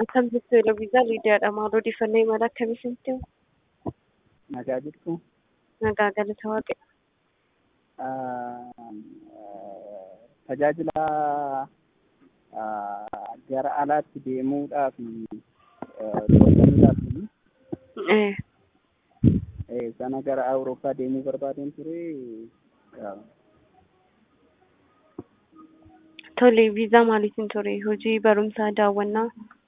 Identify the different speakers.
Speaker 1: Akkam jirtu Eloviisaa Liidiyaadha. Maal odeeffannoo imala akkamii isinitti himu?
Speaker 2: Nagaa jirtu.
Speaker 1: Nagaa galata waaqedha.
Speaker 2: Tajaajila gara alaatti deemuudhaaf
Speaker 1: Eh,
Speaker 2: sana gara Awurooppaa deemuu barbaadeen ture.
Speaker 1: Tole, viizaa maaliitiin ture? Hojii, barumsaa, daawwannaa?